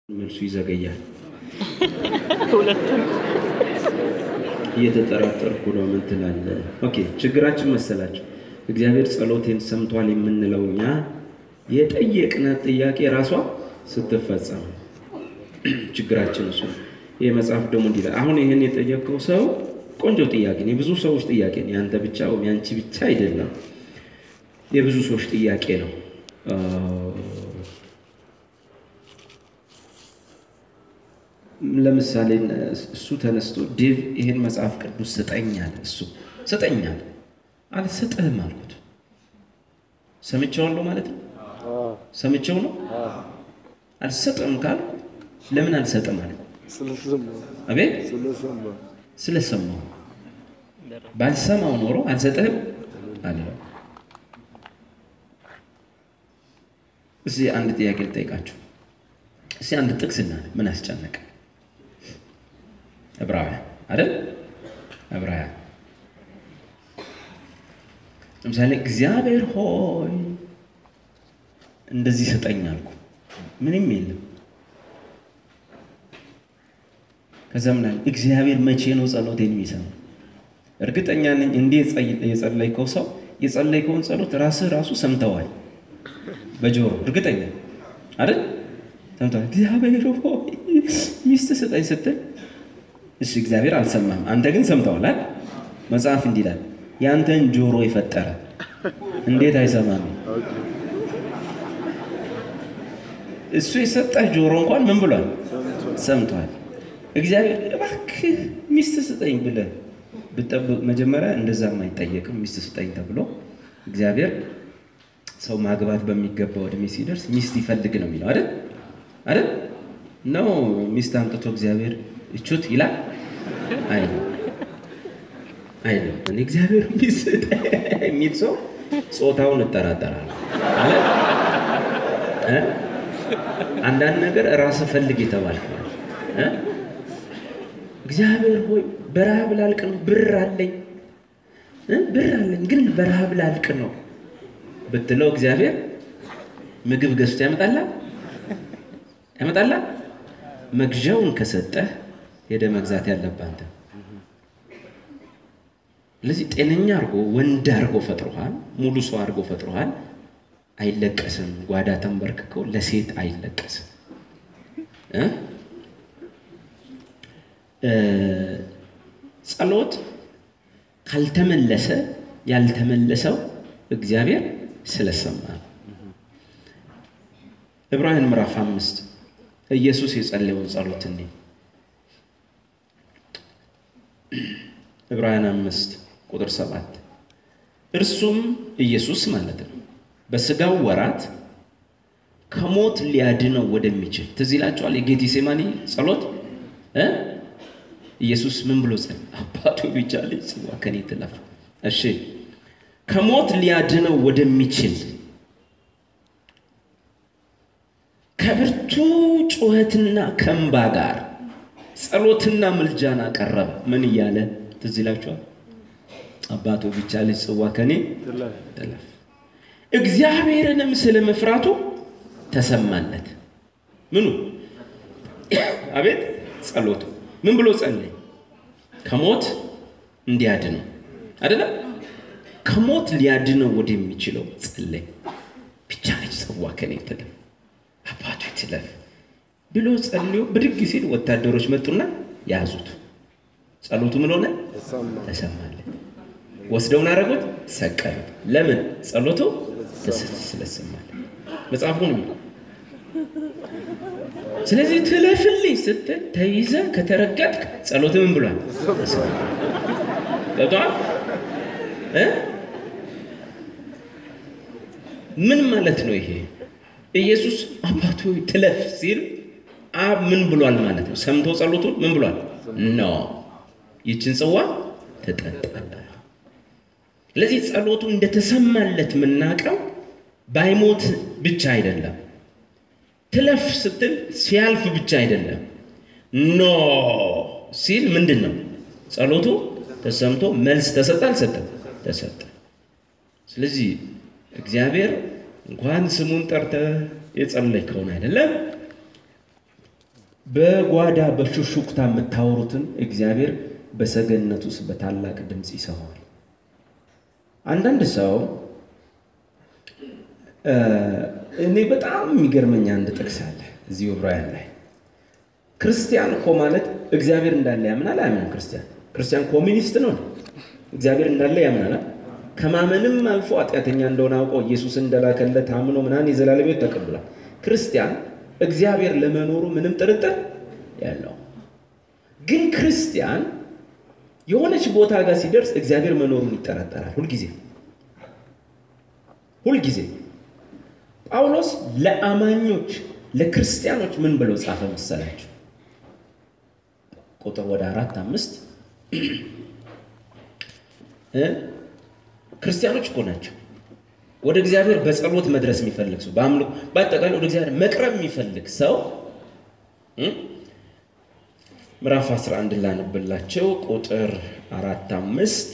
መልሱ ይዘገያል። ሁለቱም እየተጠራጠርኩ ነው። ምን ትላለህ? ኦኬ ችግራችን መሰላቸው እግዚአብሔር ጸሎቴን ሰምቷል የምንለው እኛ የጠየቅናት ጥያቄ ራሷ ስትፈጸም ችግራችን እሱ ነው። ይህ መጽሐፍ ደግሞ እንዲህ ይላል። አሁን ይህን የጠየቀው ሰው ቆንጆ ጥያቄ ነው። የብዙ ሰዎች ጥያቄ ነው። ያንተ ብቻ ወይም ያንቺ ብቻ አይደለም። የብዙ ሰዎች ጥያቄ ነው። ለምሳሌ እሱ ተነስቶ ዴቭ ይሄን መጽሐፍ ቅዱስ ስጠኛል። እሱ ስጠኛል አልሰጥህም አልኩት። ሰምቼዋለሁ ማለት ነው። ሰምቼው ነው አልሰጥም ካልኩ ለምን አልሰጥም አለ። አቤት ስለሰማሁ ባልሰማው ኖሮ አልሰጥህም አለው። እዚህ አንድ ጥያቄ ልጠይቃችሁ። እስኪ አንድ ጥቅስ እናለ ምን አስጨነቀ? ዕብራውያን አይደል? ዕብራውያን ለምሳሌ እግዚአብሔር ሆይ እንደዚህ ስጠኝ አልኩ፣ ምንም የለም። ከዛ ምን አለ? እግዚአብሔር መቼ ነው ጸሎቴን የሚሰማ? እርግጠኛ ነኝ እንዲህ የጸለይከው ሰው የጸለይከውን ጸሎት ራስህ ራሱ ሰምተዋል በጆሮ እርግጠኛ አይደል? ሰምተዋል። እግዚአብሔር ሆይ ሚስት ስጠኝ ስትል እሺ እግዚአብሔር አልሰማህም፣ አንተ ግን ሰምተዋል አይደል? መጽሐፍ እንዲህ ይላል ያንተን ጆሮ የፈጠረ እንዴት አይሰማም? እሱ የሰጠህ ጆሮ እንኳን ምን ብሏል? ሰምቷል። እግዚአብሔር እባክህ ሚስት ስጠኝ ብለህ ብጠብቅ መጀመሪያ እንደዛም አይጠየቅም። ሚስት ስጠኝ ተብሎ እግዚአብሔር ሰው ማግባት በሚገባው እድሜ ሲደርስ ሚስት ይፈልግ ነው የሚለው አይደል? አይደል? ነው ሚስት አምጥቶ እግዚአብሔር እቹት ይላል አይልም አይልም። እኔ እግዚአብሔር ሚስት የሚል ሰው ጾታውን እጠራጠራለሁ። አለ አንዳንድ ነገር ራስህ ፈልግ የተባልክ እግዚአብሔር ሆይ በረሃብ ላልቅ ነው፣ ብር አለኝ ብር አለኝ ግን በረሃብ ላልቅ ነው ብትለው እግዚአብሔር ምግብ ገዝቶ ያመጣላ ያመጣላ። መግዣውን ከሰጠህ ሄደ መግዛት ያለብህ አንተ። ስለዚህ ጤነኛ አድርጎ ወንድ አድርጎ ፈጥሮሃል፣ ሙሉ ሰው አድርጎ ፈጥሮሃል። አይለቀስም። ጓዳ ተንበርክከው ለሴት አይለቀስም። ጸሎት ካልተመለሰ ያልተመለሰው እግዚአብሔር ስለሰማ ነው። ዕብራውያን ምዕራፍ አምስት ኢየሱስ የጸለየውን ጸሎት እኔ ዕብራውያን አምስት ቁጥር ሰባት እርሱም ኢየሱስ ማለት ነው በስጋው ወራት ከሞት ሊያድነው ወደሚችል ትዝ ይላችኋል። የጌቴሴማኒ ጸሎት እ ኢየሱስ ምን ብሎ ጸል አባቱ ቢቻለኝ ጽዋ ከኔ ትለፍ። እሺ ከሞት ሊያድነው ወደሚችል ከብርቱ ጩኸትና ከእንባ ጋር ጸሎትና ምልጃን አቀረበ። ምን እያለ ትዝ ይላችኋል? አባቱ ቢቻለኝ ጽዋ ከኔ ትለፍ። እግዚአብሔርንም ስለ መፍራቱ ተሰማለት። ምኑ አቤት ጸሎቱ ምን ብሎ ጸለይ? ከሞት እንዲያድነው አይደለም፣ ከሞት ሊያድነው ወደሚችለው ጸለይ። ብቻ ነች ጽዋ ከኔ ትለፍ፣ አባቱ ትለፍ ብሎ ጸልዮ ብድግ ሲል ወታደሮች መጡና ያዙት። ጸሎቱ ምን ሆነ? ተሰማለት። ወስደውን አደረጉት፣ ሰቀሉት። ለምን? ጸሎቱ ስለሰማለት መጽሐፉ ነው። ስለዚህ ትለፍልኝ ስትል ተይዘ ከተረገጥክ ጸሎት ምን ብሏል? ገብቶሃል? ምን ማለት ነው ይሄ? ኢየሱስ አባቱ ትለፍ ሲል አብ ምን ብሏል ማለት ነው? ሰምቶ ጸሎቱን ምን ብሏል? ኖ ይችን ጽዋ ትጠጣለህ። ስለዚህ ጸሎቱ እንደተሰማለት የምናውቀው ባይሞት ብቻ አይደለም። ትለፍ ስትል ሲያልፍ ብቻ አይደለም። ኖ ሲል ምንድን ነው? ጸሎቱ ተሰምቶ መልስ ተሰጠ አልሰጠም? ተሰጠ። ስለዚህ እግዚአብሔር እንኳን ስሙን ጠርተህ የጸለይከውን አይደለም በጓዳ በሹሹክታ የምታወሩትን እግዚአብሔር በሰገነት ውስጥ በታላቅ ድምፅ ይሰማዋል። አንዳንድ ሰው እኔ በጣም የሚገርመኝ አንድ ጥቅስ አለ እዚህ ዕብራውያን ላይ ክርስቲያን እኮ ማለት እግዚአብሔር እንዳለ ያምናል አያምንም? ክርስቲያን ክርስቲያን ኮሚኒስት ነው። እግዚአብሔር እንዳለ ያምናል። ከማመንም አልፎ ኃጢአተኛ እንደሆነ አውቆ ኢየሱስ እንደላከለት አምኖ ምናምን የዘላለም ሕይወት ተቀብሏል። ክርስቲያን እግዚአብሔር ለመኖሩ ምንም ጥርጥር ያለው ግን ክርስቲያን የሆነች ቦታ ጋር ሲደርስ እግዚአብሔር መኖሩን ይጠራጠራል። ሁልጊዜ ሁልጊዜ ጳውሎስ ለአማኞች ለክርስቲያኖች ምን ብለው ጻፈ መሰላቸው? ቁጥር ወደ አራት አምስት ክርስቲያኖች እኮ ናቸው። ወደ እግዚአብሔር በጸሎት መድረስ የሚፈልግ ሰው በአምልኮ በአጠቃላይ ወደ እግዚአብሔር መቅረብ የሚፈልግ ሰው ምዕራፍ 11 ላነብላቸው ቁጥር አራት አምስት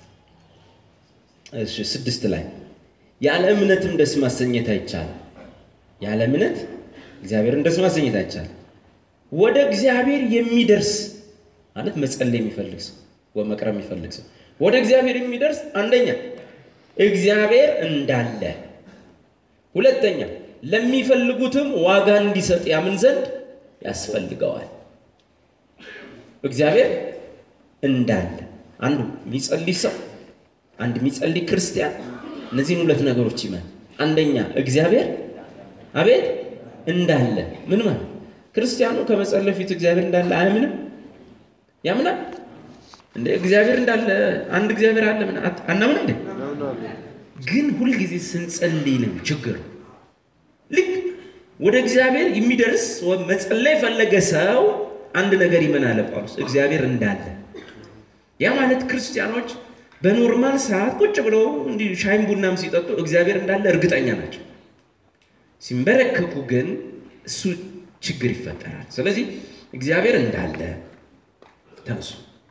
እሺ ስድስት ላይ ያለ እምነትም ደስ ማሰኘት አይቻልም። ያለ እምነት እግዚአብሔርን ደስ ማሰኘት አይቻልም። ወደ እግዚአብሔር የሚደርስ ማለት መጸለይ የሚፈልግ ሰው ወይ መቅረብ የሚፈልግ ሰው ወደ እግዚአብሔር የሚደርስ አንደኛ እግዚአብሔር እንዳለ፣ ሁለተኛ ለሚፈልጉትም ዋጋ እንዲሰጥ ያምን ዘንድ ያስፈልገዋል። እግዚአብሔር እንዳለ አንዱ የሚጸልይ ሰው አንድ የሚጸልይ ክርስቲያን እነዚህን ሁለት ነገሮች ይመን። አንደኛ እግዚአብሔር አቤት እንዳለ ምን ማለት ክርስቲያኑ ከመጸለይ ፊት እግዚአብሔር እንዳለ አያምንም? ያምናል እንደ እግዚአብሔር እንዳለ አንድ እግዚአብሔር አለ ምን አናምን እንዴ? ግን ሁልጊዜ ስንጸልይ ነው ችግር። ልክ ወደ እግዚአብሔር የሚደርስ መጸለይ የፈለገ ሰው አንድ ነገር ይመን አለ ጳውሎስ እግዚአብሔር እንዳለ። ያ ማለት ክርስቲያኖች በኖርማል ሰዓት ቁጭ ብለው እንዲህ ሻይም ቡናም ሲጠጡ እግዚአብሔር እንዳለ እርግጠኛ ናቸው። ሲንበረከኩ ግን እሱ ችግር ይፈጠራል። ስለዚህ እግዚአብሔር እንዳለ ተነሱ።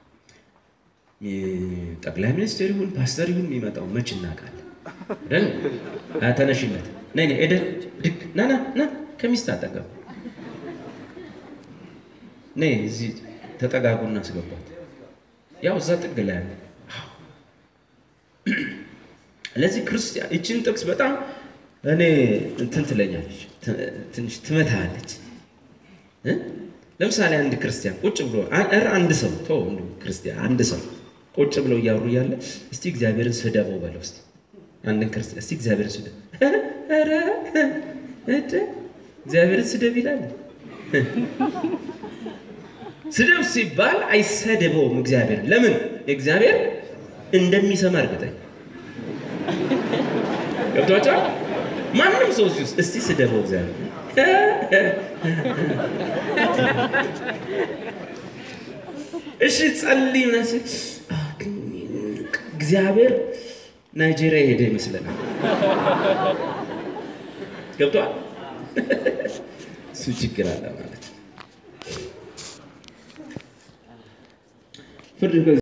ጠቅላይ ሚኒስትር ይሁን ፓስተር ይሁን የሚመጣው መች እናውቃለን? ደን ተነሽነት ነይ ነይ ኤደን ድግ ና ና ና ከሚስት አጠገብ ነይ እዚህ ተጠጋጉና አስገባት። ያው እዛ ጥግ ላይ ያለ ለዚህ ክርስቲያን ይችን ጥቅስ በጣም እኔ እንትን ትለኛለች፣ ትንሽ ትመታለች። ለምሳሌ አንድ ክርስቲያን ቁጭ ብሎ ኧረ አንድ ሰው ተው ክርስቲያን አንድ ሰው ቁጭ ብለው እያወሩ እያለ እስቲ እግዚአብሔርን ስደበው በለው እስቲ አንድን ክርስቲያን እስቲ እግዚአብሔርን ስደብ ኧረ እግዚአብሔርን ስደብ ይላል። ስደብ ሲባል አይሰደበውም እግዚአብሔር። ለምን? እግዚአብሔር እንደሚሰማ እርግጠኛ ገብቷቸዋል። ማንም ሰው እዚህ ውስጥ እስቲ ስደበው እግዚአብሔር እሺ ጸልይ ምናምን እግዚአብሔር ናይጄሪያ የሄደ ይመስለናል። ገብቷል። እሱ ችግር አለ ማለት ነው። ፍርድ